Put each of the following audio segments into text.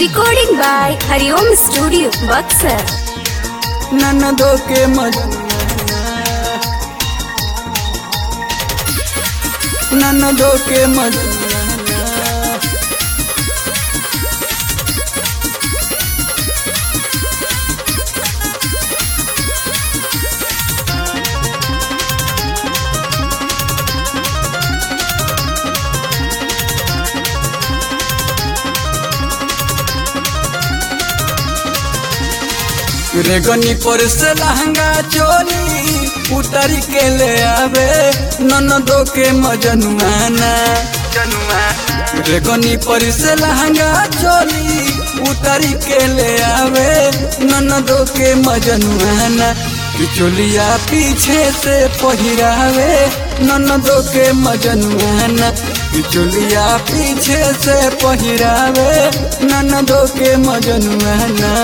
Recording by Hariom Studio, Buxar. ननदो के मजनुआ ननदो के मजनुआ रेगनी पर से लहंगा चोली उतर के ले आवे ननदो के मजनुआना रेगनी पर से लहंगा चोली उतर के ले आवे ननदो के मजनुआना कि चोलिया पीछे से पहिरावे ननदो के मजनुआना कि चोलिया पीछे से पहिरावे ननदो के मजनुआना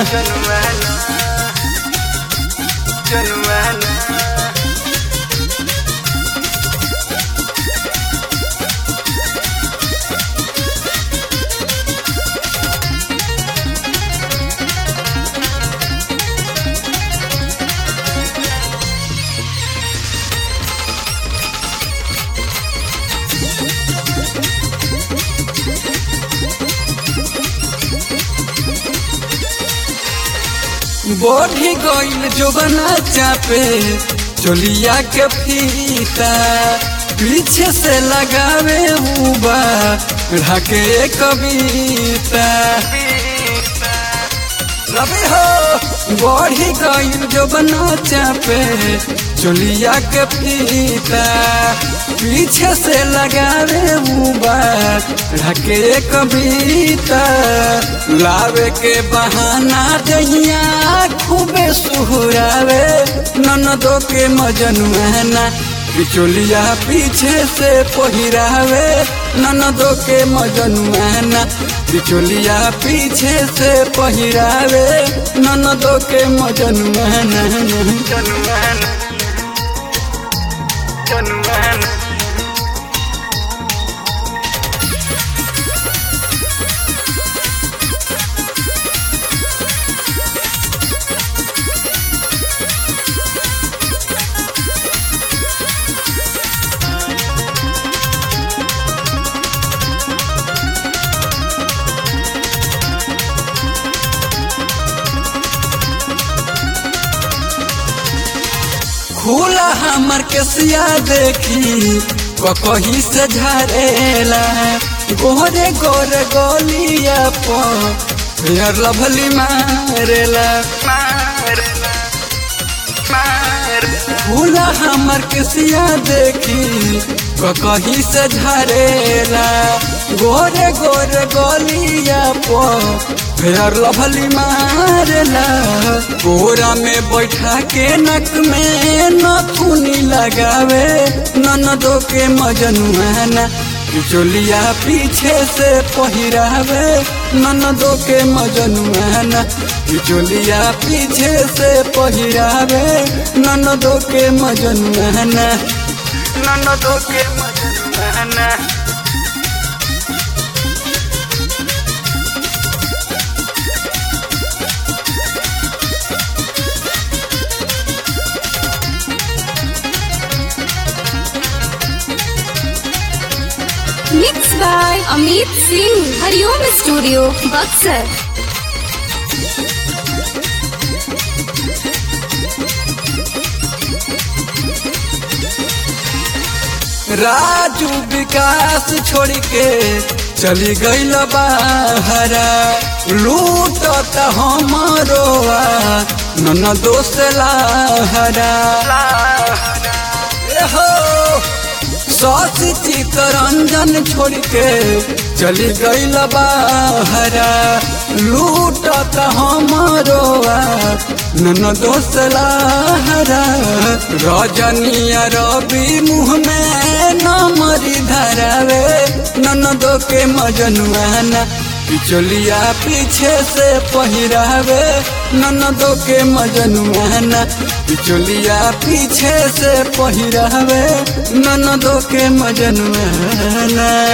बढ़ी गईल जोबना चापे चोलिया के फीता पीछे से लगावे उबा ढके कविता रबी हो बढ़ी गईल जोबना चापे चोलिया के फीता पीछे से लगावे उबा ढके कविता लावे के बहाना दहिया खूबे सुहरावे ननदो के मजनुआना बिचोलिया पीछे से पहिरावे ननदो के मजनुआना बिचोलिया पीछे से पहिरावे ननदो के मजनुआना जनुआना जनुआना खुला हमर केसिया देखी ककही से झरेला गोरे गोरे गोलिया पर लभली मारेला खुला हमर केसिया देखी ककही से झरेला गोरे गोरे गोलिया पर फेर लभली मारला कोरा में बैठा के नक में नथुनी लगावे ननदो के मजनुआना चोलिया पीछे से पहिरावे ननदो के मजनुआना चोलिया पीछे से पहिरावे ननदो के मजनुआना ननदो के मजनुआना Mixed by Amit Singh, Hariom Studio, Buxar. Raju विकास छोड़ के चली गईल बाहरा लूट हमारो नन दोस्त लाहरा ए हो सौसी चितरंजन छोड़ के चली गईल बाहरा लूट हमारो नन दोस्त लाहरा रजनिया रवि मुँह में नमरी धरावे ननदो के मजनुआना पिचोलिया पीछे से पहिरावे ननदो के मजनुआना पिचोलिया पीछे से पहिरावे ननदो के मजनुआना